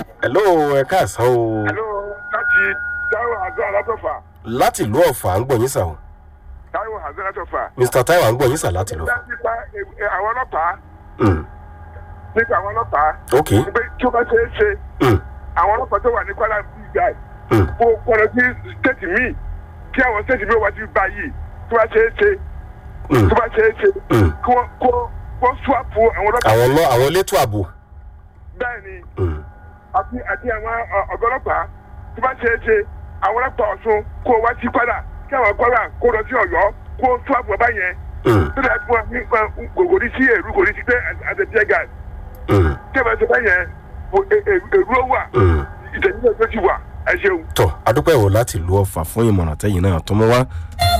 hello ẹ káàsán o hello láti taiwo hasan alátọ̀fà láti ìlú ọ̀fà ń gbọ̀ yín sà o taiwo hasan alátọ̀fà. mr taiwo à ń gbọ̀ yín sà láti ìlú ọ̀fà. nípa ẹ, àwọn ọlọ́pàá Mm, nípa àwọn ọlọ́pàá ok pé tí ó bá ṣe é ṣe Mm, àwọn ọlọ́pàá tó wà ní kwara bíi guy mm, kó kọ́nà sí stéètì míì kí àwọn stéètì míì wá sí báyìí tó bá ṣe é ṣe mm. tó bá ṣe é ṣe Mm. kí wọ́n kó wọ́n swap àwọn ọlọ́pàá àwọn lọ àwọn elétò ààbò. bẹ́ẹ̀ ni Mm, àti àti àwọn ọ- ọ̀gá ọlọ́pàá tó bá ṣe é ṣe àwọn ọlọ́pàá ọ̀ṣun kó wá sí kwara kí àwọn kwara kó lọ sí ọ̀yọ́ kó swap ọba yẹn mm, tó dà fún wa nípa kò ní sí èrú kò ní sí pé àtẹ̀jẹ́ gà mm, tí a bá ṣe báyẹn èrú ó wà mm. ìtẹ̀jú náà tó ti wà ẹ ṣeun. tọ́ adúpẹ́ wo láti ìlú ọ̀fà fún ìmọ̀ràn tẹ́yìn náà tó mú wá.